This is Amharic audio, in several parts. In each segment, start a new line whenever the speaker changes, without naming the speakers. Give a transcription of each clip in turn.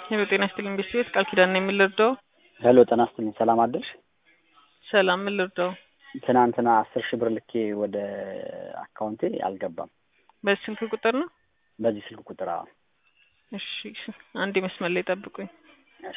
ሄሎ ጤና ይስጥልኝ ቤት ቃል ኪዳን ነው የምልርዳው።
ሄሎ ጤና ይስጥልኝ ሰላም አደርሽ?
ሰላም ምን ልርዳው?
ትናንትና አስር ሺህ ብር ልኬ ወደ አካውንቴ አልገባም።
በዚህ ስልክ ቁጥር ነው?
በዚህ ስልክ ቁጥር አዎ።
እሺ አንዴ መስመር ላይ ጠብቁኝ።
እሺ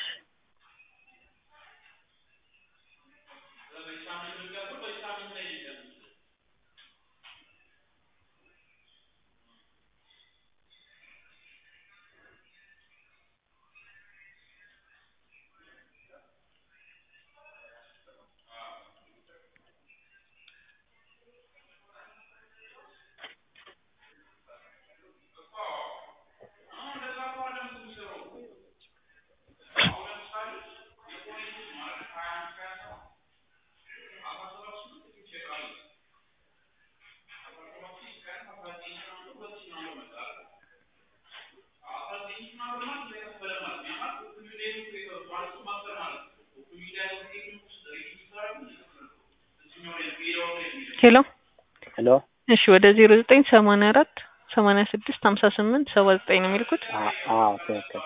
ሄሎ
ሄሎ
እሺ ወደ ዜሮ ዘጠኝ ሰማንያ አራት ሰማንያ ስድስት ሀምሳ ስምንት ሰባ ዘጠኝ ነው የሚልኩት።
አ- አዎ ትክክል።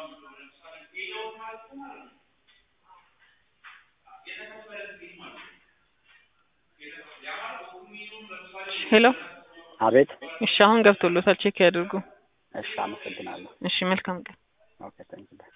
ሄሎ
አቤት
እሺ አሁን ገብቶሎታል ቼክ ያድርጉ።
እሺ አመሰግናለሁ።
እሺ መልካም ቀን።
ኦኬ ታንክ